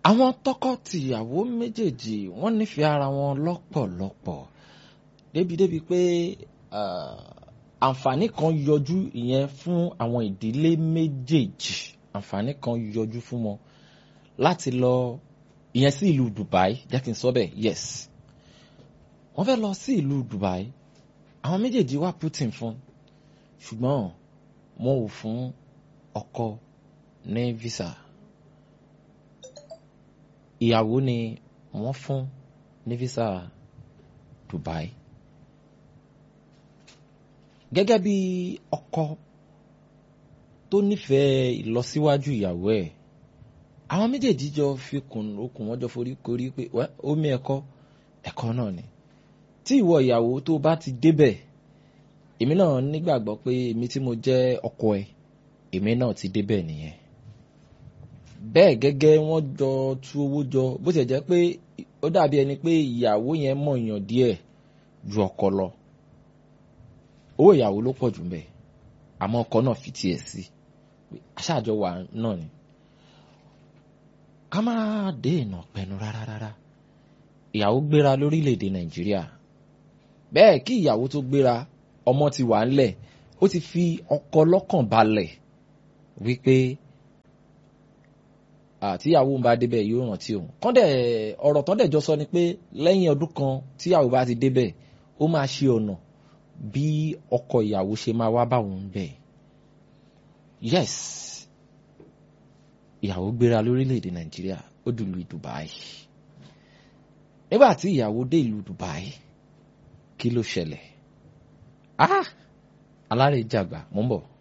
àwọn tọkọ-tìyàwó méjèèjì wọ́n nífẹ̀ẹ́ ara wọn lọ́pọ̀lọpọ̀ débìdébì pé àǹfààní kan yọjú ìyẹn fún àwọn ìdílé méjèèjì àǹfààní kan yọjú fún wọn láti lọ ìyẹn sí ìlú Dubai jẹ́ kí n sọ bẹ́ẹ̀ yes wọ́n fẹ́ lọ sí ìlú Dubai àwọn méjèèjì wá Putin fún ṣùgbọ́n wọn ò fún ọkọ ní visa ìyàwó ni wọ́n fún ní visa Dubai gẹ́gẹ́ bí ọkọ tó nífẹ̀ẹ́ ìlọsíwájú ìyàwó ẹ̀ àwọn méjèèjì jọ fi okùn wọn jọ forí korí pé omi ẹ̀kọ́ ẹ̀kọ́ náà ni tí ìwọ ìyàwó tó bá ti débẹ̀ èmi náà nígbàgbọ́ pé èmi tí mo jẹ́ ọkọ ẹ̀ èmi náà ti débẹ̀ nìyẹn bẹ́ẹ̀ gẹ́gẹ́ wọ́n jọ tú owó jọ bó ṣe jẹ́ pé ó dàbí ẹni pé ìyàwó yẹn mọ̀yàn díẹ̀ ju ọkọ lọ owó ìyàwó ló pọ̀ jù mbẹ̀ àmọ́ ọkọ náà fi tiẹ̀ sí aṣáájọ wà náà ni ká má dé ìnà pẹ̀nu rárá rárá ìyàwó gbéra lórílẹ̀‐èdè nàìjíríà bẹ́ẹ̀ kí ìyàwó tó gbéra ọmọ ti wà ńlẹ̀ ó ti fi ọkọ lọ́kàn balẹ̀ wípé tíyàwó ń bá débẹ̀ yóò rántí òun kọ́ndẹ̀ ọ̀rọ̀ tán dẹ̀ jọ sọ ni pé lẹ́yìn ọdún kan tíyàwó bá ti débẹ̀ ó máa ṣe ọ̀nà bí ọkọ ìyàwó ṣe máa wá báwọn ń bẹ̀ yes ìyàwó gbéra lórílẹ̀‐èdè nàìjíríà ó dùlù Dubai nígbà tí ìyàwó dé ìlú Dubai kí ló ṣẹlẹ̀ ah alárèjàgbà mò ń bọ̀.